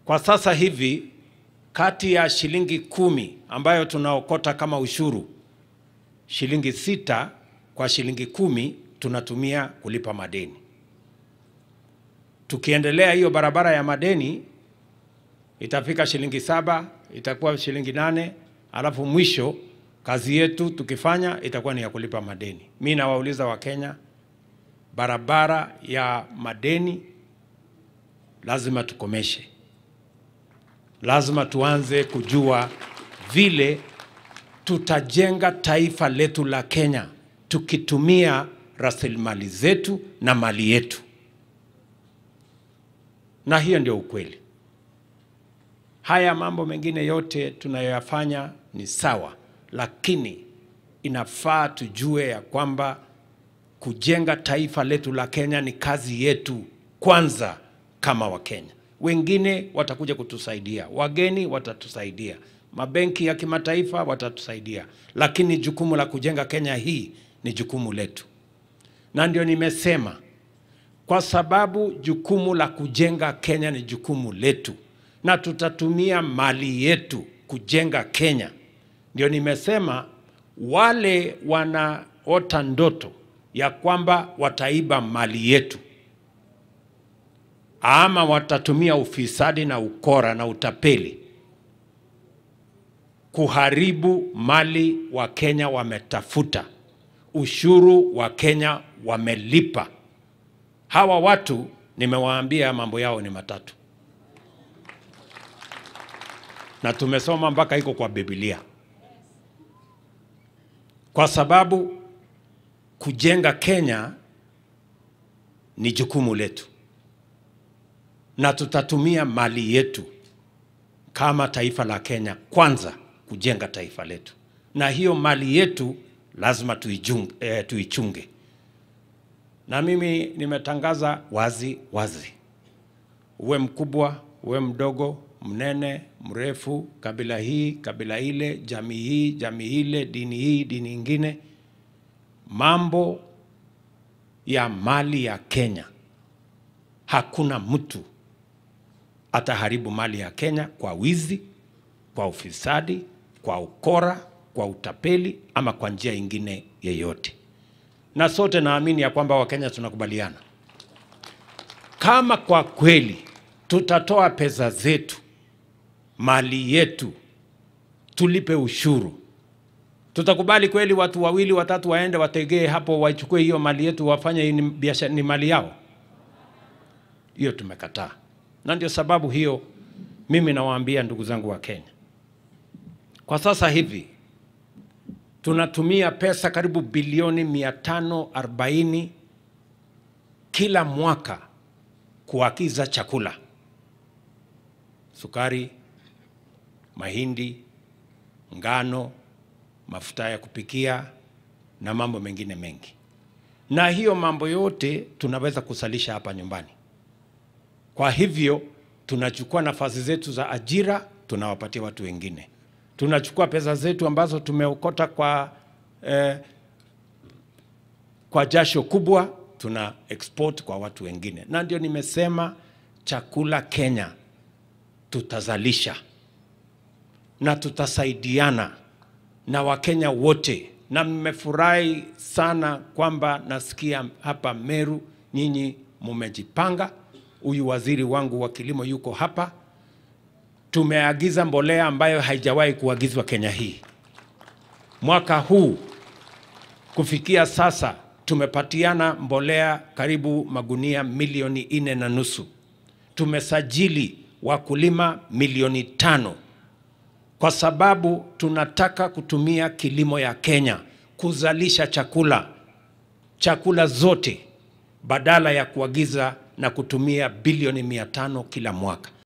Kwa sasa hivi kati ya shilingi kumi ambayo tunaokota kama ushuru, shilingi sita kwa shilingi kumi tunatumia kulipa madeni. Tukiendelea hiyo barabara ya madeni itafika shilingi saba, itakuwa shilingi nane, alafu mwisho kazi yetu tukifanya itakuwa ni ya kulipa madeni. Mi nawauliza Wakenya, barabara ya madeni lazima tukomeshe. Lazima tuanze kujua vile tutajenga taifa letu la Kenya tukitumia rasilimali zetu na mali yetu, na hiyo ndio ukweli. Haya mambo mengine yote tunayoyafanya ni sawa, lakini inafaa tujue ya kwamba kujenga taifa letu la Kenya ni kazi yetu kwanza kama Wakenya. Wengine watakuja kutusaidia, wageni watatusaidia, mabenki ya kimataifa watatusaidia, lakini jukumu la kujenga Kenya hii ni jukumu letu, na ndio nimesema, kwa sababu jukumu la kujenga Kenya ni jukumu letu na tutatumia mali yetu kujenga Kenya. Ndio nimesema wale wanaota ndoto ya kwamba wataiba mali yetu ama watatumia ufisadi na ukora na utapeli kuharibu mali wa Kenya wametafuta, ushuru wa Kenya wamelipa. Hawa watu nimewaambia mambo yao ni matatu, na tumesoma mpaka iko kwa Biblia, kwa sababu kujenga Kenya ni jukumu letu na tutatumia mali yetu kama taifa la Kenya kwanza kujenga taifa letu, na hiyo mali yetu lazima tuijung, eh, tuichunge. Na mimi nimetangaza wazi wazi, uwe mkubwa uwe mdogo, mnene mrefu, kabila hii kabila ile, jamii hii jamii ile, dini hii dini ingine, mambo ya mali ya Kenya, hakuna mtu ataharibu mali ya Kenya kwa wizi, kwa ufisadi, kwa ukora, kwa utapeli ama kwa njia ingine yeyote. Na sote naamini ya kwamba Wakenya tunakubaliana, kama kwa kweli tutatoa pesa zetu, mali yetu, tulipe ushuru, tutakubali kweli watu wawili watatu waende wategee hapo waichukue hiyo mali yetu wafanye ni biashara, ni mali yao? Hiyo tumekataa na ndio sababu hiyo mimi nawaambia ndugu zangu wa Kenya, kwa sasa hivi tunatumia pesa karibu bilioni 540 kila mwaka kuagiza chakula, sukari, mahindi, ngano, mafuta ya kupikia na mambo mengine mengi, na hiyo mambo yote tunaweza kusalisha hapa nyumbani. Kwa hivyo tunachukua nafasi zetu za ajira tunawapatia watu wengine, tunachukua pesa zetu ambazo tumeokota kwa, eh, kwa jasho kubwa tuna export kwa watu wengine, na ndio nimesema chakula Kenya tutazalisha na tutasaidiana na Wakenya wote, na mmefurahi sana kwamba nasikia hapa Meru nyinyi mumejipanga huyu waziri wangu wa kilimo yuko hapa. Tumeagiza mbolea ambayo haijawahi kuagizwa Kenya hii. Mwaka huu kufikia sasa tumepatiana mbolea karibu magunia milioni nne na nusu. Tumesajili wakulima milioni tano kwa sababu tunataka kutumia kilimo ya Kenya kuzalisha chakula, chakula zote badala ya kuagiza na kutumia bilioni mia tano kila mwaka.